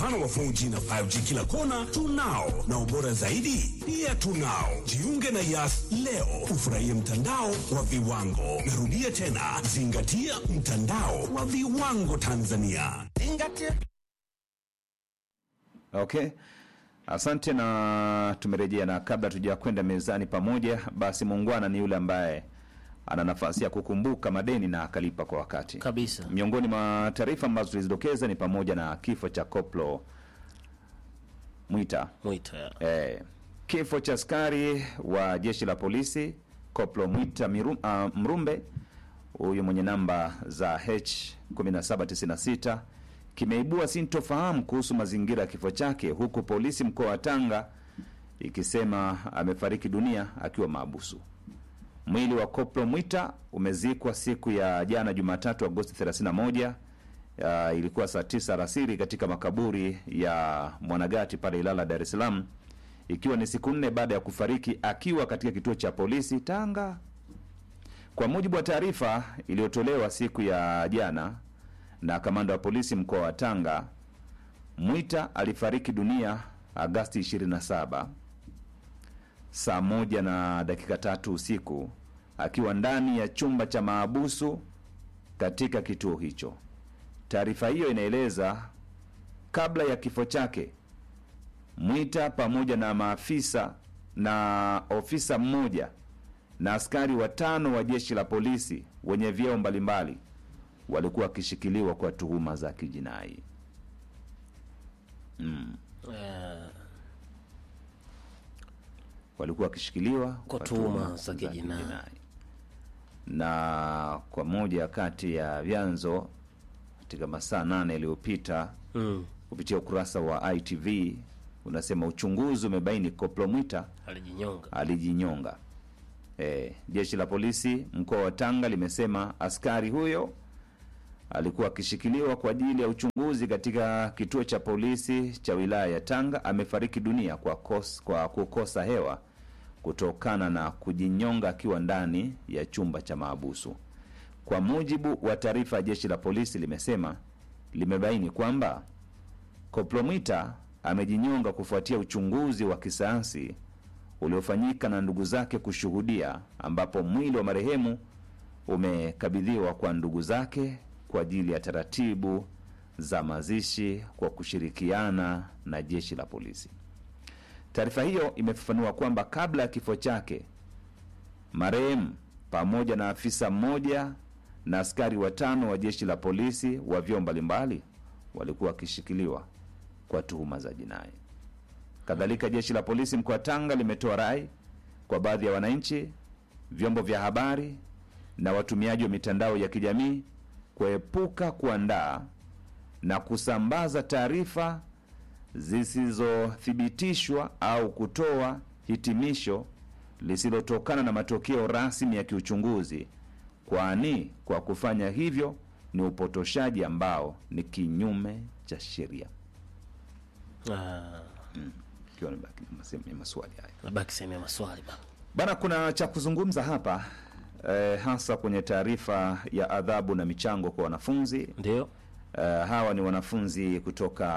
upana wa 4G na 5G kila kona tunao, na ubora zaidi pia tunao. Jiunge na Yas leo ufurahie mtandao wa viwango. Narudia tena, zingatia mtandao wa viwango Tanzania. Zingatia. Okay, asante na tumerejea, na kabla tuja kwenda mezani pamoja, basi muungwana ni yule ambaye ana nafasi ya kukumbuka madeni na akalipa kwa wakati kabisa. Miongoni mwa taarifa ambazo tulizidokeza ni pamoja na kifo cha Koplo Mwita Mwita ya. eh, kifo cha askari wa jeshi la polisi Koplo Mwita Miru, ah, Mrumbe huyu mwenye namba za H1796 kimeibua sintofahamu kuhusu mazingira ya kifo chake, huku polisi mkoa wa Tanga ikisema amefariki dunia akiwa maabusu. Mwili wa Koplo Mwita umezikwa siku ya jana Jumatatu Agosti 31 ya, ilikuwa saa tisa alasiri katika makaburi ya Mwanagati pale Ilala, Dar es Salaam, ikiwa ni siku nne baada ya kufariki akiwa katika kituo cha polisi Tanga. Kwa mujibu wa taarifa iliyotolewa siku ya jana na kamanda wa polisi mkoa wa Tanga, Mwita alifariki dunia Agasti 27 saa moja na dakika tatu usiku akiwa ndani ya chumba cha maabusu katika kituo hicho. Taarifa hiyo inaeleza kabla ya kifo chake Mwita pamoja na maafisa na ofisa mmoja na askari watano wa jeshi la polisi wenye vyeo mbalimbali walikuwa wakishikiliwa kwa tuhuma za kijinai. Eh, walikuwa wakishikiliwa Kwa tuhuma za kijinai. na kwa moja kati ya vyanzo katika masaa nane yaliyopita mm, kupitia ukurasa wa ITV unasema uchunguzi umebaini Koplo Mwita alijinyonga. alijinyonga. E, jeshi la polisi mkoa wa Tanga limesema askari huyo alikuwa akishikiliwa kwa ajili ya uchunguzi katika kituo cha polisi cha wilaya ya Tanga. Amefariki dunia kwa, kos, kwa kukosa hewa kutokana na kujinyonga akiwa ndani ya chumba cha maabusu. Kwa mujibu wa taarifa ya jeshi la polisi limesema limebaini kwamba Koplo Mwita amejinyonga kufuatia uchunguzi wa kisayansi uliofanyika na ndugu zake kushuhudia, ambapo mwili wa marehemu umekabidhiwa kwa ndugu zake kwa ajili ya taratibu za mazishi kwa kushirikiana na jeshi la polisi. Taarifa hiyo imefafanua kwamba kabla ya kifo chake marehemu pamoja na afisa mmoja na askari watano wa jeshi la polisi wa vyeo mbalimbali walikuwa wakishikiliwa kwa tuhuma za jinai. Kadhalika, jeshi la polisi mkoa wa Tanga limetoa rai kwa baadhi ya wananchi, vyombo vya habari na watumiaji wa mitandao ya kijamii kuepuka kuandaa na kusambaza taarifa zisizothibitishwa au kutoa hitimisho lisilotokana na matokeo rasmi ya kiuchunguzi, kwani kwa kufanya hivyo ni upotoshaji ambao ni kinyume cha sheria. Ah, Ikiwa ni baki- masehemu ya maswali haya nabaki sehemu ya maswali bana. bana, kuna cha kuzungumza hapa eh, hasa kwenye taarifa ya adhabu na michango kwa wanafunzi Ndio. Eh, hawa ni wanafunzi kutoka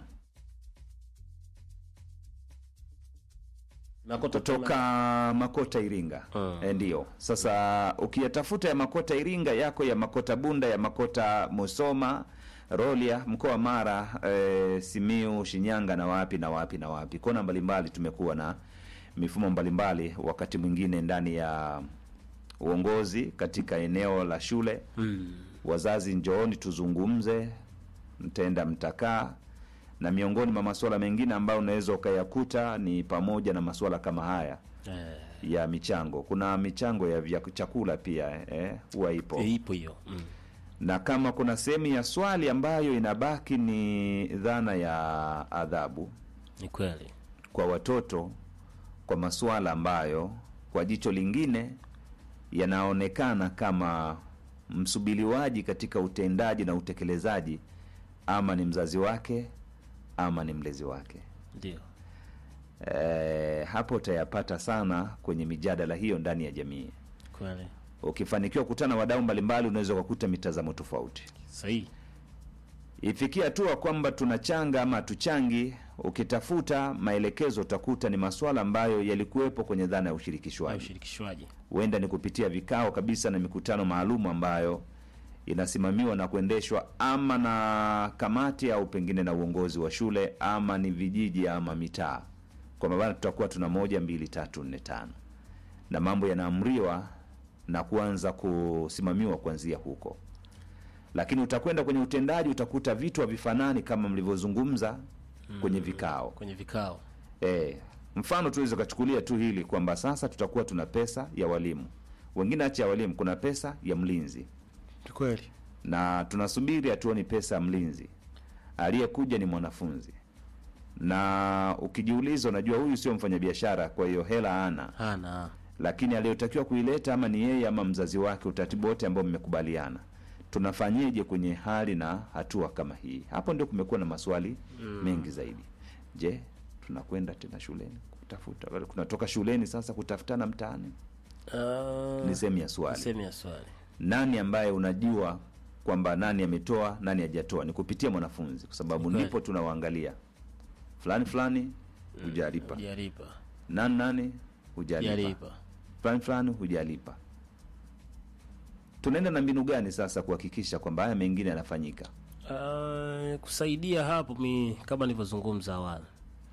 Makota kutoka Makota Iringa. Mm. Eh, ndio sasa ukiyatafuta ya Makota Iringa yako ya Makota Bunda ya Makota Musoma Rolia mkoa wa Mara eh, Simiu Shinyanga na wapi na wapi na wapi kona mbalimbali tumekuwa na mifumo mbalimbali wakati mwingine ndani ya uongozi katika eneo la shule Mm. wazazi njooni tuzungumze, mtaenda mtakaa, na miongoni mwa masuala mengine ambayo unaweza ukayakuta ni pamoja na masuala kama haya Eh, ya michango. Kuna michango ya vya chakula pia eh, huwa ipo ipo hiyo. Mm. na kama kuna sehemu ya swali ambayo inabaki ni dhana ya adhabu Ni kweli. kwa watoto kwa masuala ambayo kwa jicho lingine yanaonekana kama msubiliwaji katika utendaji na utekelezaji, ama ni mzazi wake ama ni mlezi wake. Ndio. E, hapo utayapata sana kwenye mijadala hiyo ndani ya jamii. Kweli. Ukifanikiwa kukutana na wadau mbalimbali, unaweza ukakuta mitazamo tofauti. Sahihi. ifikia hatua kwamba tunachanga ama hatuchangi, ukitafuta maelekezo utakuta ni masuala ambayo yalikuwepo kwenye dhana ya na ushirikishwaji. ushirikishwaji Huenda ni kupitia vikao kabisa na mikutano maalum ambayo inasimamiwa na kuendeshwa ama na kamati au pengine na uongozi wa shule ama ni vijiji ama mitaa, kwamba bana, tutakuwa tuna moja mbili tatu nne tano, na mambo yanaamriwa na kuanza kusimamiwa kuanzia huko lakini utakwenda kwenye utendaji utakuta vitu havifanani kama mlivyozungumza kwenye vikao kwenye vikao e, mfano tuweze ukachukulia tu hili kwamba sasa tutakuwa tuna pesa ya walimu wengine acha ya walimu kuna pesa ya mlinzi kweli na tunasubiri hatuoni pesa ya mlinzi aliyekuja ni mwanafunzi na ukijiuliza unajua huyu sio mfanyabiashara kwa hiyo hela ana hana lakini aliyotakiwa kuileta ama ni yeye ama mzazi wake, utaratibu wote ambao mmekubaliana, tunafanyeje kwenye hali na hatua kama hii? Hapo ndio kumekuwa na maswali mengi zaidi. Je, tunakwenda tena shuleni kutafuta, wala kunatoka shuleni sasa kutafutana mtaani? uh, Ni sehemu ya swali. sehemu ya swali Nani ambaye unajua kwamba nani ametoa nani hajatoa? Ni kupitia mwanafunzi, kwa sababu Ni kweli. ndipo tunawaangalia fulani fulani hujalipa, jaripa nani nani hujalipa jaripa fulani fulani hujalipa. Tunaenda na mbinu gani sasa kuhakikisha kwamba haya mengine yanafanyika? Uh, kusaidia hapo mi kama nilivyozungumza awali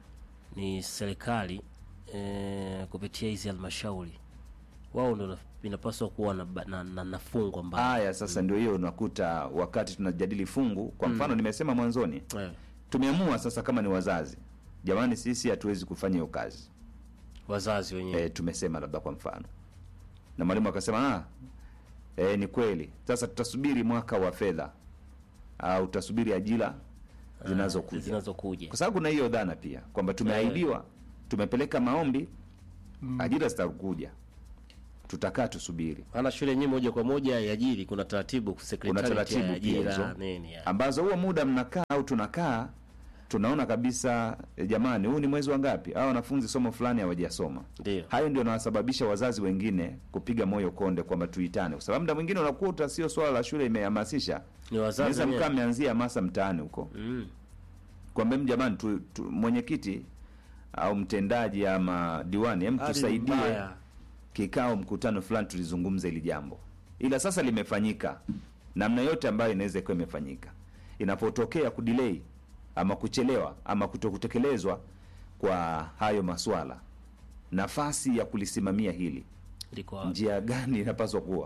ni serikali eh, kupitia hizi halmashauri wao ndo na- inapaswa kuwa na, ba- na, na, na fungu ambayo Haya sasa ndio hiyo unakuta wakati tunajadili fungu, kwa mfano nimesema mwanzoni, eh, tumeamua sasa kama ni wazazi, jamani, sisi hatuwezi kufanya hiyo kazi wazazi wenyewe e, tumesema labda kwa mfano, na mwalimu akasema ah, e, ni kweli. Sasa tutasubiri mwaka wa fedha au tutasubiri ajira zinazokuja zinazokuja kwa sababu kuna hiyo dhana pia kwamba tumeahidiwa, tumepeleka maombi, ajira zitakuja, tutakaa tusubiri, maana shule yenyewe moja kwa moja yajiri kuna taratibu kuna secretariat taratibu ya pia ajira hizo nini ya. ambazo huo muda mnakaa au tunakaa tunaona kabisa eh, jamani, huu ni mwezi wa ngapi? Au wanafunzi somo fulani hawajasoma. ndio Hayo ndio nawasababisha wazazi wengine kupiga moyo konde kwamba tuitane, kwa sababu muda mwingine unakuta sio swala la shule imehamasisha, ni wazazi naweza mkaa wenyewe mmeanzia hamasa mtaani huko mm. kwamba "Em, jamani tu, tu, mwenyekiti au mtendaji ama diwani em Hali ni tusaidie mbaya. kikao mkutano fulani tulizungumza hili jambo ila sasa limefanyika namna yote ambayo inaweza ikuwa imefanyika inapotokea kudelay ama kuchelewa ama kutokutekelezwa kwa hayo maswala nafasi ya kulisimamia hili liko wapi? njia gani inapaswa kuwa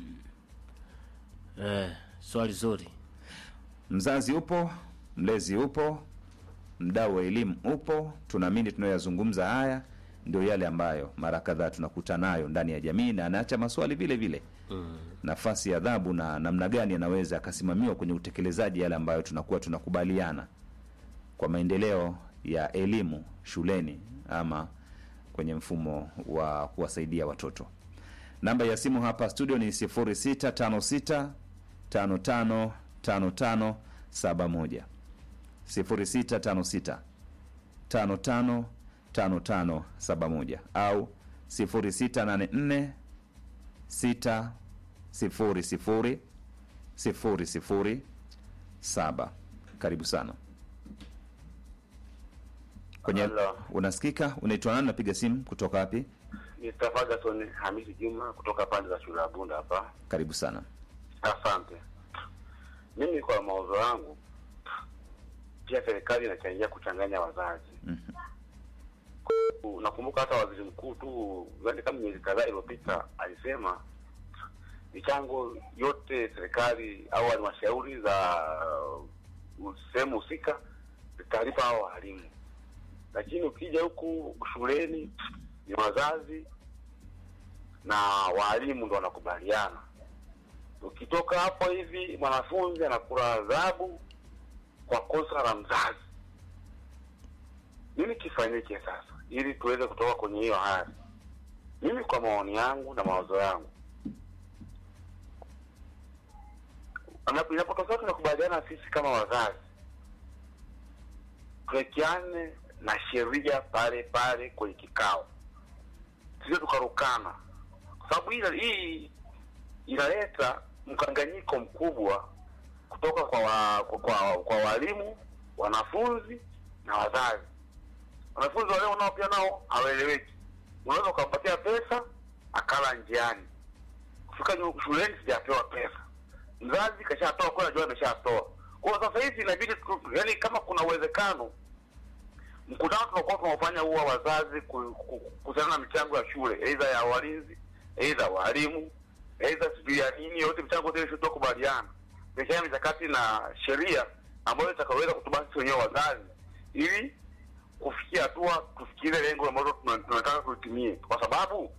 eh, swali zuri mzazi upo mlezi upo mdau wa elimu upo tunaamini tunayoyazungumza haya ndio yale ambayo mara kadhaa tunakuta nayo ndani ya jamii na anaacha maswali vile vile mm. nafasi ya adhabu na namna gani anaweza akasimamiwa kwenye utekelezaji yale ambayo tunakuwa tunakubaliana kwa maendeleo ya elimu shuleni ama kwenye mfumo wa kuwasaidia watoto namba ya simu hapa studio ni 0656 555571 0656 555571 au 0684 6 sifuri sifuri sifuri sifuri saba. Karibu sana kwenye Halo. unasikika. Unaitwa nani? Napiga simu kutoka wapi? Mr. Ferguson Hamisi Juma kutoka pande za shule ya Bunda hapa. Karibu sana. Asante. Mimi kwa mawazo yangu, pia serikali inachangia kuchanganya wazazi. Nakumbuka hata waziri mkuu tu yaani kama miezi kadhaa iliyopita alisema michango yote serikali au halmashauri za uh, sehemu husika zitalipa hao walimu, lakini ukija huku shuleni ni wazazi na walimu ndo wanakubaliana. Ukitoka hapo hivi mwanafunzi anakula adhabu kwa kosa la mzazi. Nini kifanyike sasa ili tuweze kutoka kwenye hiyo hali? Mimi kwa maoni yangu na mawazo yangu, Ana- inapotokea tunakubaliana sisi kama wazazi, tuwekeane na sheria pale pale kwenye kikao, sio tukarukana, kwa sababu hii hii inaleta mkanganyiko mkubwa kutoka kwa, wa, kwa, kwa, kwa walimu, wanafunzi na wazazi. Wanafunzi waleo nao pia nao hawaeleweki. Unaweza ukampatia pesa akala njiani, kufika nyu- shuleni sijapewa pesa, mzazi kashatoa kwa najua ameshatoa. Kwa hiyo sasa hivi inabidi tu- yaani, kama kuna uwezekano mkutano tunakuwa tunaofanya huwa wazazi ku- ku- kuhusiana na michango ya shule, aidha ya walinzi, aidha walimu, aidha sijui ya nini, yote michango ile tukubaliana kuwekea mikakati na sheria ambayo itakaweza kutubasi sisi wenyewe wazazi, ili kufikia hatua tufikirie lengo ambalo tuna- tunataka kulitimie, kwa sababu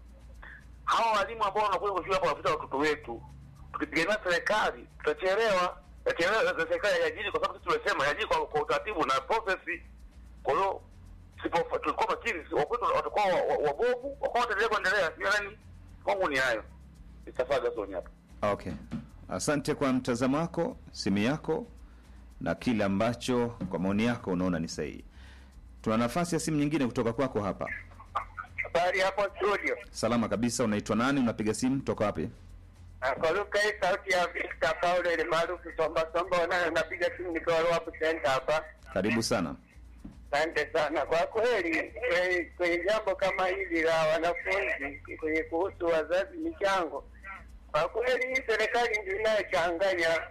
hawa walimu ambao wanakuja kwa shule hapa wanafunza watoto wetu, tukitegemea serikali tutachelewa. Tutachelewa na serikali haiajiri, kwa sababu sisi tumesema haiajiri kwa, kwa utaratibu na process. Kwa hiyo sipo tulikuwa makini, si- wakwetu watakuwa wa- wa- wabovu, wakawa wataendelea kuendelea. Sio nani, kwangu ni hayo. Istafaga Soni hapa. Okay, asante kwa mtazamo wako, simu yako na kile ambacho kwa maoni yako unaona ni sahihi. Tuna nafasi ya simu nyingine kutoka kwako hapa. Habari hapo studio. Salama kabisa, unaitwa nani? Unapiga simu toka wapi? Akaruka hii sauti ya Victor Paulo ile maarufu Somba Somba wanayo napiga simu nikiwa Ruapu Center hapa. Karibu sana. Asante sana. Kwa kweli kwe- kwenye jambo kama hili la wanafunzi kwenye kuhusu wazazi michango, kwa kweli hii serikali ndio inayochanganya,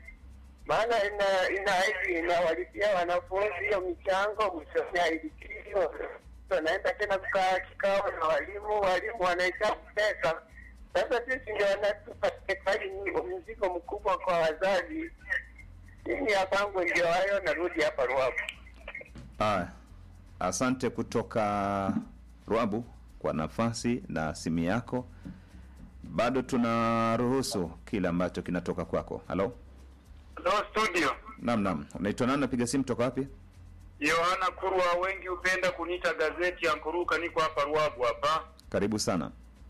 maana ina inaahidi inawalipia wanafunzi hiyo michango, mwishoni hailipiwi, wanaenda tena kukaa kikao na walimu, walimu wanahesabu pesa. Sasa sisi ndio wanatupa serikali mzigo mkubwa kwa wazazi. Mimi ya kwangu ndio hayo, narudi hapa Ruapu. Aya, asante kutoka Rwabu kwa nafasi na simu yako. Bado tunaruhusu kile ambacho kinatoka kwako. Halo, No studio. naam, naam. Unaitwa nani? Napiga simu toka wapi? Yohana Kurwa, wengi hupenda kuniita gazeti ya Nkoruka. Niko hapa Ruabu hapa. Karibu sana.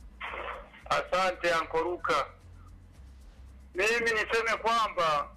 Asante Ankoruka. Mimi niseme kwamba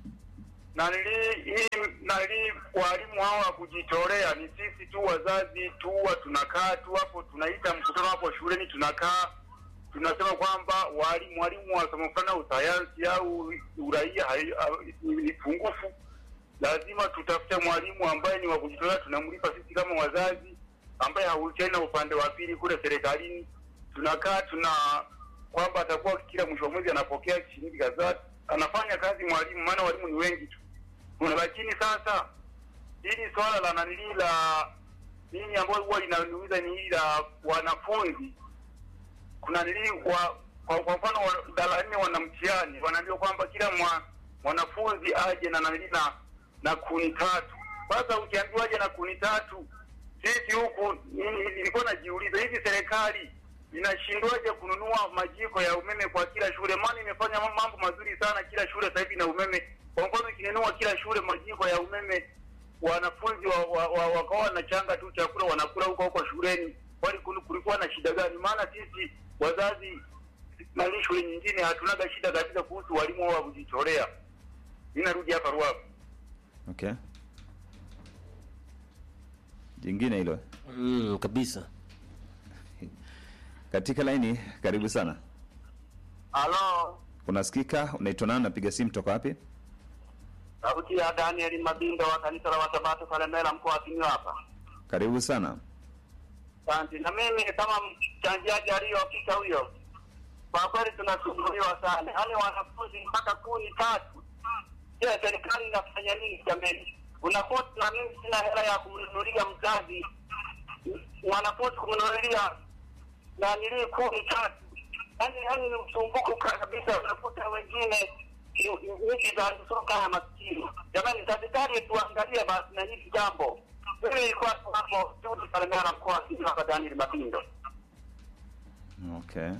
nali hii nali walimu hawa wa kujitolea ni sisi tu wazazi tu huwa tunakaa tu hapo, tunaita mkutano hapo shuleni, tunakaa tunasema kwamba walimu walimu wa somo fulani au sayansi au uraia hai- au- ni ni pungufu, lazima tutafute mwalimu ambaye ni wa kujitolea, tunamlipa sisi kama wazazi, ambaye hahusiani na upande wa pili kule serikalini. Tunakaa tuna kwamba atakuwa kila mwisho wa mwezi anapokea shilingi kadhaa, anafanya kazi mwalimu, maana walimu ni wengi tu kuna lakini sasa hili swala la nanili la nini ambayo huwa linaniuliza ni hili la wanafunzi kuna nili wa kwa, kwa mfano wa- darasa nne wana mtihani wanaambiwa kwamba kila mwa, mwanafunzi aje na nanili na na kuni tatu sasa ukiambiwa aje na kuni tatu sisi huku ni- nilikuwa najiuliza hivi serikali inashindwaje kununua majiko ya umeme kwa kila shule maana imefanya mambo mazuri sana kila shule sasa hivi na umeme kwa mfano ikinunua kila shule majiko ya umeme wanafunzi wa, wa, wa, wakawa wanachanga tu chakula wanakula huko huko shuleni kwani kul- kulikuwa na shida gani maana sisi wazazi nani shule nyingine hatunaga shida kabisa kuhusu walimu wao wa kujitolea mi narudi hapa ruavu Okay, jingine hilo mm, kabisa katika laini. Karibu sana. halo Unasikika? Unaitwa nani? Napiga simu toka wapi? sauti ya daniel mabindo wa kanisa la wasabato kalemela mkoa wa Simiyu hapa Karibu sana. Asante. Na mimi kama mchangiaji aliyopita huyo, kwa kweli tunasumbuliwa sana, yaani wanafunzi mpaka kuni tatu. Je, serikali inafanya nini jamani? Unakuta na mimi sina hela ya kumnunulia mzazi mwanafunzi kumnunulia na nili kuni tatu, yaani yaani ni msumbuko kabisa. Unakuta wengine nchi za soka ya maskini. Jamani, serikali tuangalie basi na hili jambo. Mimi nilikuwa tu hapo Judi Salemera, mkoa wa Simiyu hapa, Daniel Mapindo. Okay.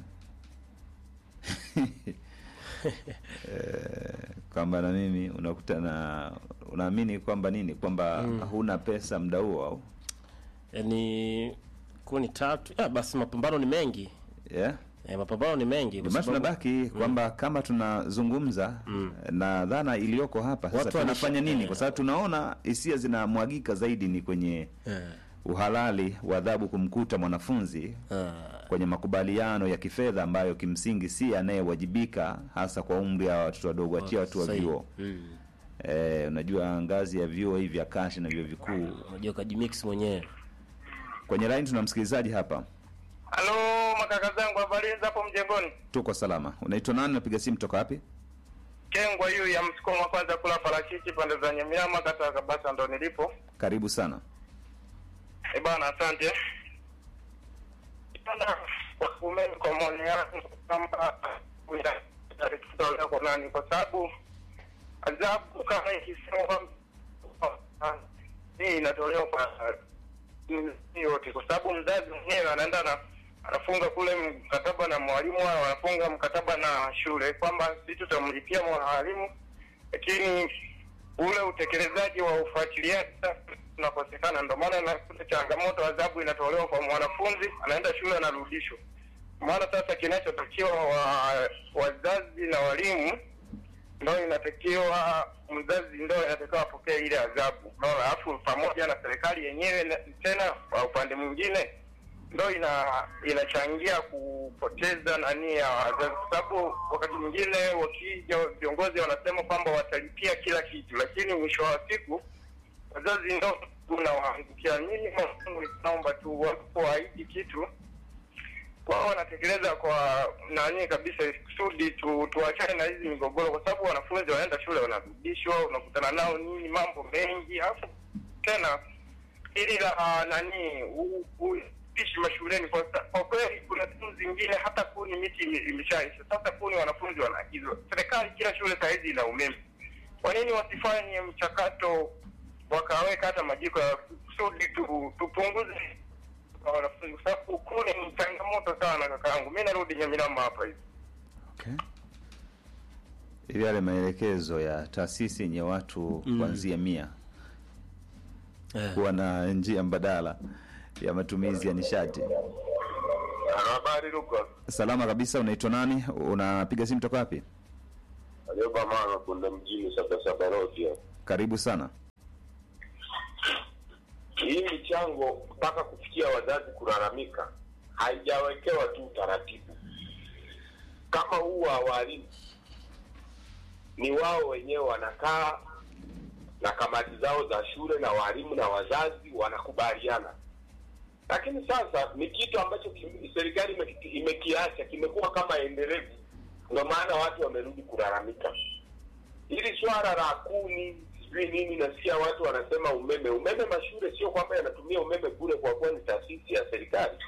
Eh, kwamba na nini unakuta na unaamini kwamba nini kwamba huna pesa muda huo au yaani kuni tatu ya, basi mapambano ni mengi yeah? e, mapambano ni mengi kwa Ndio maana sababu- tunabaki kwamba kama tunazungumza na dhana iliyoko hapa sasa Watu tunafanya wanasha- nini? eh. Kwa sababu tunaona hisia zinamwagika zaidi ni kwenye Eh, uhalali wa adhabu kumkuta mwanafunzi ah, kwenye makubaliano ya kifedha ambayo kimsingi si anayewajibika hasa kwa umri wa watoto wadogo, achia watu wa Sahihi. vyuo. Mm. Eh, unajua ngazi ya vyuo hivi vya kashi na vyuo vikuu. Unajua kajimix mwenyewe. Kwenye line tuna msikilizaji hapa, Halo makaka zangu, habari za hapo mjengoni? tuko salama. Unaitwa nani? Napiga simu toka wapi? Kengwa hiyo ya msukumo wa kwanza kula parachichi pande za Nyamiama, kata ya Kabasa ndo nilipo. Karibu sana. Eh bana, asante bana. Kwa umeme, kwa maoni yangu kwamba kutolewa kwa nani, kwa sababu adhabu kama ikisema hii inatolewa kwa hii yote, kwa sababu mzazi mwenyewe anaenda na anafunga kule mkataba na mwalimu au anafunga mkataba na shule kwamba sisi tutamlipia mwalimu, lakini ule utekelezaji wa ufuatiliaji unakosekana. Ndio maana nakuta changamoto, adhabu inatolewa kwa mwanafunzi, anaenda shule anarudishwa. Maana sasa kinachotakiwa wa, wazazi na walimu ndo inatakiwa mzazi ndo inatakiwa apokee ile adhabu, unaona, alafu pamoja na serikali yenyewe na- tena kwa upande mwingine ndo ina inachangia kupoteza nani ya wazazi, kwa sababu wakati mwingine wakija viongozi wanasema kwamba watalipia kila kitu, lakini mwisho wa siku wazazi ndo unawaangukia. Mimi Mungu naomba tu wanapoahidi kitu wao wanatekeleza kwa nani kabisa, kusudi tu, tuachane na hizi migogoro, kwa sababu wanafunzi wanaenda shule wanarudishwa, unakutana nao nini, mambo mengi, alafu tena ili la nani u- upishi mashuleni. Kwa sa- kwa kweli, kuna sehemu zingine hata kuni miti ime- imeshaisha. Sasa kuni wanafunzi wanaagizwa. Serikali kila shule saa hizi ina umeme, kwa nini wasifanye mchakato wakaweka hata majiko ya kusudi tu, tupunguze kwa wanafunzi, kwa sababu kuni ni changamoto sana. Kakaangu, mi narudi Nyaminama hapa hivi. Okay. Ili yale maelekezo ya taasisi yenye watu kuanzia mia Eh. kuwa na njia mbadala ya matumizi ya nishati. Habari Luka. Salama kabisa. Unaitwa nani? Unapiga simu toka wapi? Alioba mama kunda mjini saba saba road hapa. Karibu sana. Hii michango mpaka kufikia wazazi kulalamika haijawekewa tu utaratibu kama huu wa walimu. Ni wao wenyewe wanakaa na kamati zao za shule na walimu na wazazi wanakubaliana, lakini sasa ni kitu ambacho kim- serikali imeki- imekiacha, kimekuwa kama endelevu. Ndio maana watu wamerudi kulalamika hili swala la kuni sijui nini, nasikia watu wanasema umeme. Umeme mashule sio kwamba yanatumia umeme bure, kwa kuwa ni taasisi ya serikali.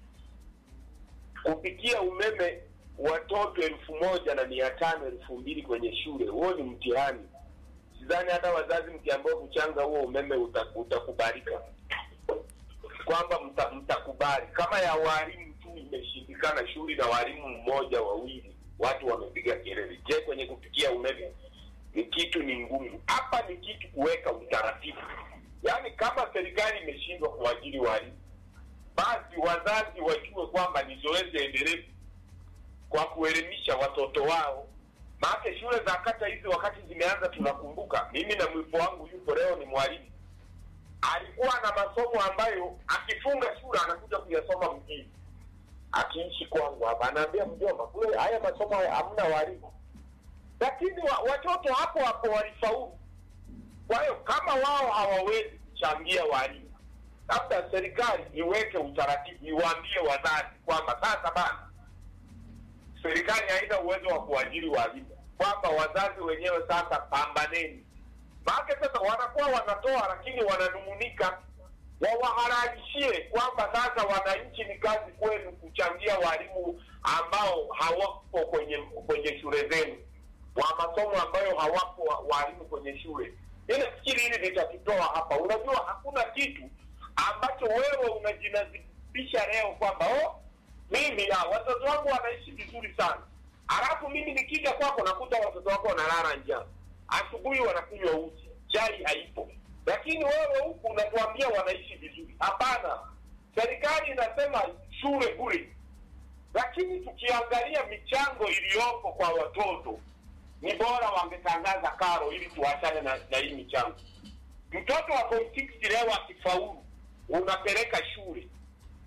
Kupikia umeme watoto elfu moja na mia tano elfu mbili kwenye shule, huo ni mtihani. Sidhani hata wazazi mkiambiwa kuchanga huo umeme uta- utakubalika, kwamba mta- mtakubali. Kama ya walimu tu imeshindikana, shule na walimu mmoja wawili, watu wamepiga kelele. Je, kwenye kupikia umeme ni kitu ni ngumu. Hapa ni kitu kuweka utaratibu, yaani kama serikali imeshindwa kuajiri walimu, basi wazazi wajue kwamba ni zoezi endelevu kwa kuelimisha watoto wao. Maana shule za kata hizi wakati zimeanza, tunakumbuka, mimi na mwipo wangu yupo leo ni mwalimu, alikuwa na masomo ambayo akifunga shule anakuja kuyasoma mjini, akiishi kwangu hapa, anaambia mjomba, kule haya masomo haya hamna walimu lakini wa, watoto hapo hapo walifaulu. Kwa hiyo kama wao hawawezi kuchangia walimu, labda serikali iweke utaratibu, iwaambie wazazi kwamba sasa bana, serikali haina uwezo wa kuajiri walimu, kwamba wazazi wenyewe sasa pambaneni. Maana sasa wanakuwa wanatoa, lakini wananung'unika, wawahalalishie kwamba sasa wananchi, ni kazi kwenu kuchangia walimu ambao hawapo kwenye kwenye shule zenu wa masomo ambayo hawapo wa- walimu kwenye shule. Mi nafikiri hili litatutoa hapa. Unajua, hakuna kitu ambacho wewe unajinazibisha leo kwamba oh, mimi ah, watoto wangu wanaishi vizuri sana, alafu mimi nikija kwako nakuta watoto wako wanalala njaa, asubuhi wanakunywa uji, chai haipo, lakini wewe huku unatuambia wanaishi vizuri. Hapana, serikali inasema shule bure, lakini tukiangalia michango iliyopo kwa watoto ni bora wangetangaza karo ili tuachane na, na hii michango. Mtoto wa form six leo akifaulu, unapeleka shule,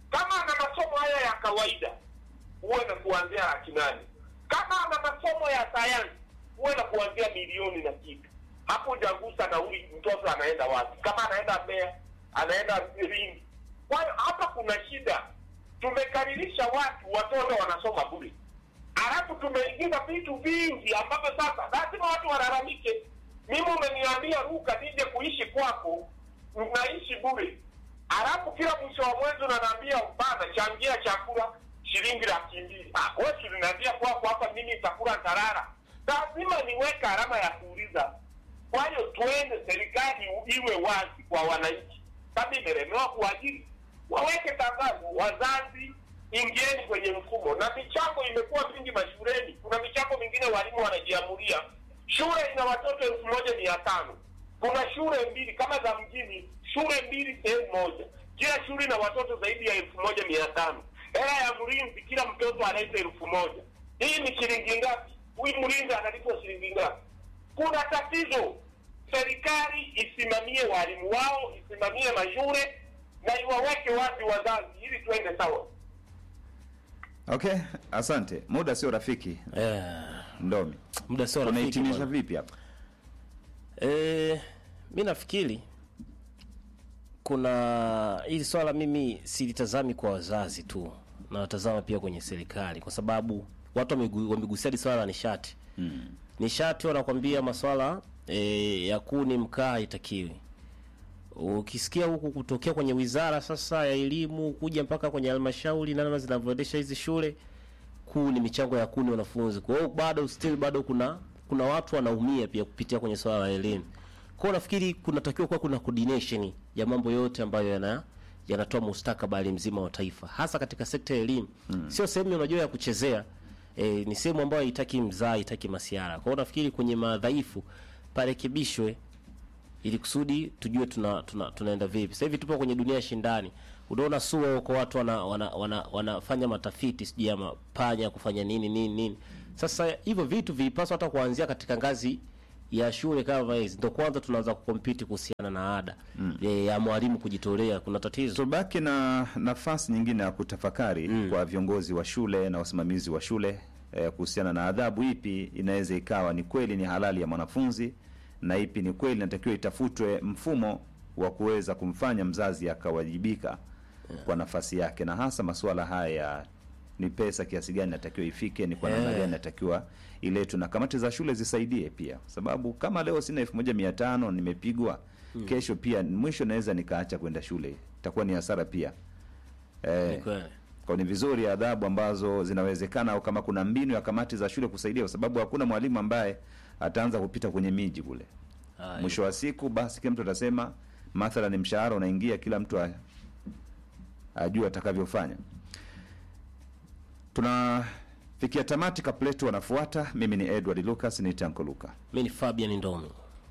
Kama ana masomo haya ya kawaida, huwe na kuanzia laki nane. Kama ana masomo ya sayansi, huwe na kuanzia milioni na kitu. Hapo hujagusa nauli, mtoto anaenda wapi? Kama anaenda Mbeya, anaenda Lindi. Kwa hiyo hapa kuna shida. Tumekaririsha watu, watoto wanasoma bure, halafu tumeingiza vitu vingi ambavyo sasa lazima watu walalamike. Mimi umeniambia Ruka nije kuishi kwako, unaishi bure, halafu kila mwisho wa mwezi unaniambia bana, changia chakula shilingi laki mbili. Ah, wewe si unaniambia kwako hapa mimi nitakula ntalala? Lazima niweke alama ya kuuliza. Kwa hiyo tuende, serikali iwe wazi kwa wananchi. Kama imelemewa kuajiri, waweke tangazo, wazazi ingieni kwenye mfumo. Na michango imekuwa mingi mashuleni, kuna michango mingine walimu wanajiamulia. Shule ina watoto elfu moja mia tano kuna shule mbili kama za mjini, shule mbili sehemu moja, kila shule ina watoto zaidi ya elfu moja mia tano hela ya mlinzi kila mtoto analeta elfu moja hii ni shilingi ngapi? Huyu mlinzi analipwa shilingi ngapi? Kuna tatizo. Serikali isimamie walimu wao, isimamie mashule na iwaweke wazi wazazi, ili tuende sawa. Okay, asante. Muda sio rafiki. Eh, Ndomi, muda sio rafiki tunahitimisha bwana. vipi hapa? Eh, mi nafikiri kuna hili swala mimi silitazami kwa wazazi tu, nawatazama pia kwenye serikali, kwa sababu watu wamegu- wamegusia hili swala la nishati Mm. nishati wanakwambia maswala e, ya kuni mkaa haitakiwi. Ukisikia huku kutokea kwenye wizara sasa ya elimu kuja mpaka kwenye halmashauri na namna zinavyoendesha hizi shule, kuni michango ya kuni wanafunzi. Kwa hiyo bado still bado kuna kuna watu wanaumia pia kupitia kwenye swala la elimu. Kwa hiyo nafikiri kunatakiwa kuwa kuna coordination ya mambo yote ambayo yana yanatoa mustakabali mzima wa taifa, hasa katika sekta ya elimu. Sio sehemu unajua ya kuchezea e, ni sehemu ambayo haitaki mzaa, haitaki masiara. Kwa hiyo nafikiri kwenye madhaifu parekebishwe ili kusudi tujue tuna, tuna, tunaenda vipi. Sasa hivi tupo kwenye dunia ya shindani. Unaona SUA huko watu wana, wana, wana, wanafanya matafiti sijui ya mapanya kufanya nini nini nini. Sasa hivyo vitu vilipaswa hata kuanzia katika ngazi ya shule kama hizi, ndio kwanza tunaanza kukompiti kuhusiana na ada mm. ya mwalimu kujitolea. Kuna tatizo Tubaki na nafasi nyingine ya kutafakari kwa viongozi wa shule na wasimamizi wa shule eh, kuhusiana na adhabu ipi inaweza ikawa ni kweli ni halali ya mwanafunzi na ipi ni kweli inatakiwa itafutwe mfumo wa kuweza kumfanya mzazi akawajibika kwa nafasi yake, na hasa masuala haya ya ni pesa kiasi gani natakiwa ifike, ni kwa namna Eh. gani natakiwa iletwe, na kamati za shule zisaidie pia, sababu kama leo sina elfu moja mia tano nimepigwa, kesho pia mwisho naweza nikaacha kwenda shule, itakuwa ni hasara pia. ni Eh, kweli. kwa ni vizuri adhabu ambazo zinawezekana, au kama kuna mbinu ya kamati za shule kusaidia, kwa sababu hakuna mwalimu ambaye ataanza kupita kwenye miji kule. Haya. Mwisho wa siku, basi kila mtu atasema, mathalan mshahara unaingia, kila mtu a- ajue atakavyofanya. Tunafikia tamati, kapletu wanafuata. Mimi ni Edward Lucas, ni Tanko Luka. Mimi ni Fabian Ndomi.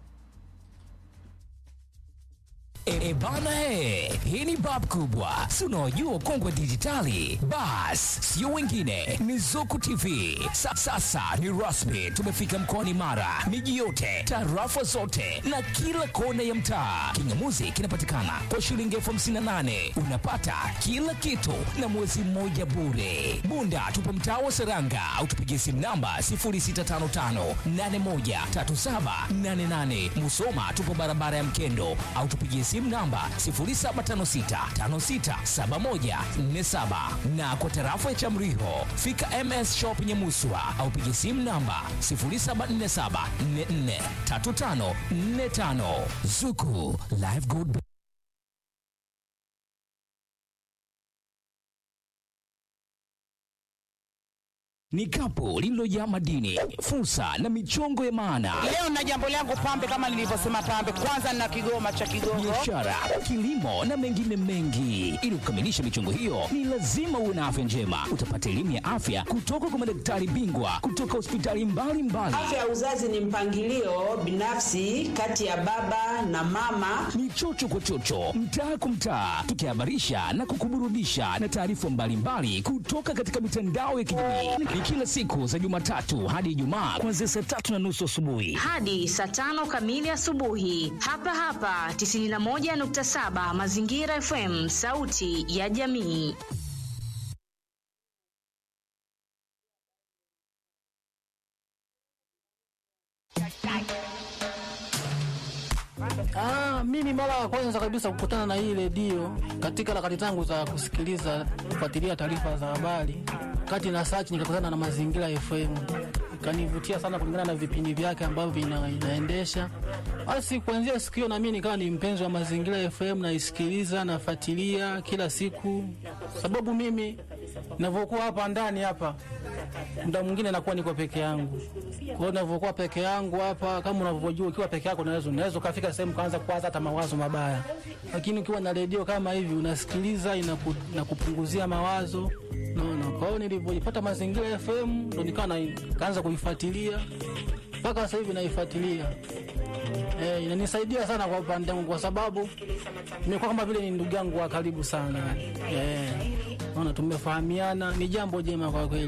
E, e bana he, hii ni bab kubwa, si unaojua ukongwe dijitali. Bas, sio wengine, ni Zuku TV. Sa, sasa ni rasmi, tumefika mkoani Mara, miji yote, tarafa zote na kila kona ya mtaa. Kingamuzi kinapatikana kwa shilingi elfu hamsini na nane unapata kila kitu na mwezi mmoja bure. Bunda tupo mtaa wa Seranga au tupigie simu namba 0655813788. Musoma tupo barabara ya Mkendo au tupigie simu namba 0756567147 na kwa tarafa ya Chamriho fika MS Shop Nyamuswa au pigie simu namba 0747443545 Zuku Live Good ni kapu lililojaa madini, fursa na michongo ya maana Leo na jambo langu pambe, kama nilivyosema pambe, kwanza na kigoma cha Kigogo. biashara, kilimo na mengine mengi. Ili kukamilisha michongo hiyo, ni lazima uwe na afya njema. Utapata elimu ya afya kutoka kwa madaktari bingwa kutoka hospitali mbalimbali. Afya ya uzazi ni mpangilio binafsi kati ya baba na mama. Ni chocho kwa chocho, mtaa kwa mtaa, tukihabarisha na kukuburudisha na taarifa mbalimbali kutoka katika mitandao ya kijamii. Ni ni kila siku za Jumatatu hadi Ijumaa kuanzia saa tatu na nusu asubuhi. hadi saa tano kamili asubuhi hapa hapa 91.7 Mazingira FM, sauti ya jamii. Ah, mimi mara ya kwanza kabisa kukutana na hii redio katika harakati zangu za kusikiliza kufuatilia taarifa za habari, kati na search nikakutana na Mazingira FM, ikanivutia sana kulingana na vipindi vyake ambavyo vina, inaendesha. Basi kuanzia siku hiyo na mimi nikawa ni mpenzi wa Mazingira FM, naisikiliza nafuatilia kila siku, sababu mimi ninavyokuwa hapa ndani hapa muda mwingine nakuwa niko peke yangu. Kwa hiyo ninavyokuwa peke yangu hapa, kama unavyojua, ukiwa peke yako unaweza unaweza ukafika sehemu kaanza kuwaza hata mawazo mabaya, lakini ukiwa na redio kama hivi unasikiliza, inaku, inakupunguzia mawazo naona. Kwa hiyo nilivyojipata Mazingira FM ndo nikawa na- kaanza kuifuatilia mpaka sasa hivi naifuatilia. Eh, inanisaidia sana kwa upande wangu kwa sababu nimekuwa kama vile ni ndugu yangu wa karibu sana. Eh, naona tumefahamiana, ni jambo jema kwa kweli.